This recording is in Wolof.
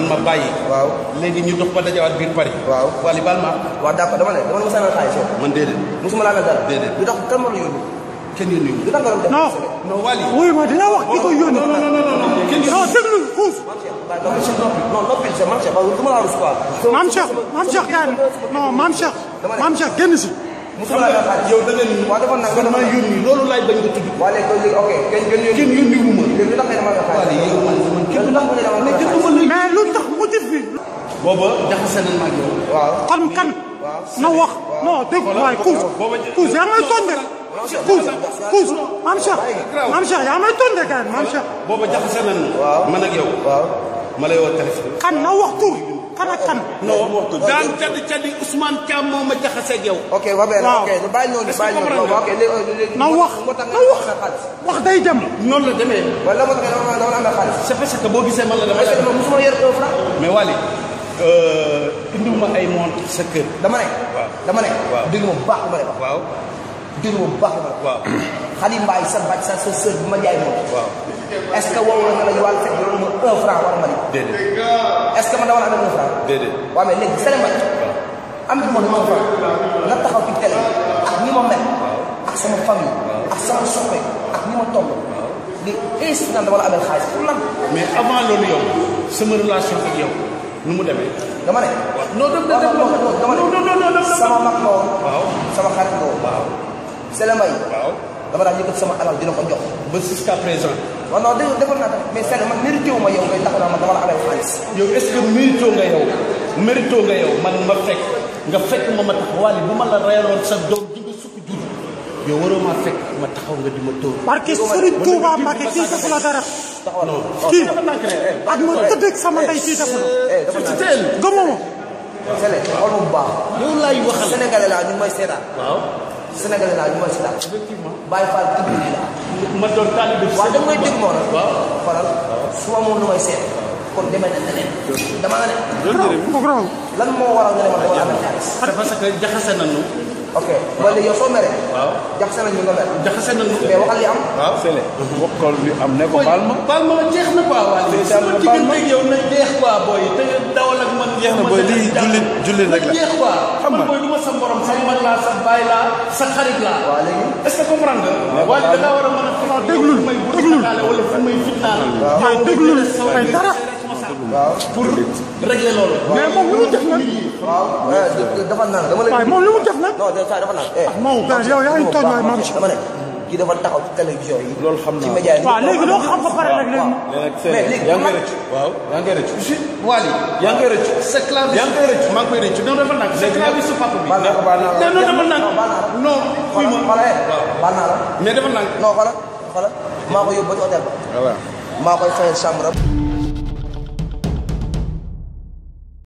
man ma bàyyi. waaw léegi ñu dox ba dajawaat biir Paris. waaw Wally baal ma waaw d'accord dama ne dama ne mos a amee xaalis yow man déedéet. mosuma laa amee dara Déedéet. lu tax kan moo la yónni kenn yónni wu. lu tax nga doon def non non Wally. wuy ma dina wax ki ko yónni non non non non non kenn yónni. non déglu xuus Maam Cheikh non noppi c'est Maam Cheikh parce que du ma la rus quoi maam Cheikh maam Cheikh kaay non maam Cheikh maam Cheikh génn si mosuma laa amee xaalis yow da nga ni. waaw defoon naa nga man maa defoon yónni loolu laay bañ nga tudd. waa léegi kon léegi ok kenn kenn yónni kenn yónni wu ma. léegi lu tax nga dama amee xaalis Wally yow man man kenn kenn lu tax nga dama amee mais xaalis kenn mais lu tax motif bi booba jaxase nañ ma ak yow. waaw kan kan na wax non dégg waaye xuus xuus yaa may tonde xuus xuus maam Cheikh maam Cheikh yaa may tonde kaay maam Cheikh booba jaxase nañ ma. man ak yow. waaw ma lay woo téléphone. kan na wax tur kan ak kan non daan caddi caddi Ousmane Thiam moo ma jaxase ak yow. ok waa benn Waaw. ok bàyyi noonu Est-ce que bàyyi noonu comprendre ok léegi léegi na wax moo tax na nga wax amee xaalis wax day dem noonu la demee. wala moo tax nga dama dama amee xaalis c'est parce que boo gisee man la dama est-ce que man mosuma yor un franc mais Wally indiw ma ay montre sa kër. dama ne Waaw. dama ne Waaw. dégg ma bu baax li ma lay wax waaw dégg ma bu baax li ma lay wax waaw Xadi Mbaay sa bàcc sa sa sœur bi ma jaay moom waaw est-ce que wow la nga la wàllu fekk loolu ma un franc war ma di déedéet est-ce que man dama la amee un franc déedéet. waaw mais léegi Sélé Mbaye am na moom un franc nga taxaw ci télé ak ni ma mel ak sama famille ak sama soppe ak ni ma toll li est naan dama la amee xaalis pour lan mais avant loolu yow sama relation ak yow nu mu demee. dama ne non dem non non non dama ne non non non non sama mag la woon waaw sama xarit la woon waaw Sélé Mbaye waaw dama daan yëkkat sama alal dina ko jox ba jusqu'à présent waaw non dégg defal naa tamit mais Sélé man mérité wu ma yow ngay tax naa ma dama la amee xaalis yow est-ce que mérito nga yow mérito nga yow man ma fekk nga fekk ma ma tax Wally bu ma la reeloon sa doom ji nga sukk jur yow waroo maa fekk ma taxaw nga di ma tóor. barke Serigne Touba Mbacke kii defu la dara non kii dafa nànk rek. ak ma tëdd sama ndey kii defu la eh dafa ci naa teel. gëmoo ma Sélé xool ma bu baax yow laay waxal. Sénégalais laa ñu ngi may seetaan waaw Sénégalais laa ñu ngi may seetaan effectivement. Baye Fall tudd lii laa ma doon taalibe waaw da ngay dégg moo nag waaw. faral su ma moom lu may seet kon demee na neneen dama nga ne mu graw lan moo waral nga ne ma dama amee xaalis c'est parce que jaxase nañu. ok ba léegi yow soo meree waaw jaxase nañ ñu nga mer jaxase nañu. mais waxal li am waaw Sélé bokkal li am ne ko baal ma baal ma jeex na quoi Wally. Ndeysaan sama ma baal ma. diggante ak yow na jeex quoi booy te nga dawal ak man. Jeex na booy, lii jullit jullit rek la. na jeex quoi. Xam nga. man booy du ma sa morom sa mag laa sa baay laa sa xarit laa. waaw léegi est-ce que comprendre nga. Wally da ngaa war a mën a. waaw déglul fu may déglul burtaale wala fu may fitnaal. waaw déglul ay dara pour régler loolu. mais moom lu mu def nag waaw eh, dafa naan dama waaye lay moom lu mu def nag non dafa dafa naan eh moom gars yow yaa ngi tooñ waaye maam Cheikh dama ne kii dafa taxaw ci télévision yi loolu xam ci naa média yi waaw léegi loo xam ba pare nag léegi léegi nag Sélé mais léegi yaa ngi man- rëcc waaw yaa ngi rëcc Wally. yaa ngi rëcc sa clavier. yaa ngi koy rëcc maa ngi koy rëcc non dafa nag sa clavier su papa bi. baal naa ko baal naa la non non dafa nag non baal naa la non fii xoolal ma xoolal eh baal naa la mais dafa nag non xoolal xoolal maa ko yóbbu ba ci hôtel ba voilà maa koy fayal chambre am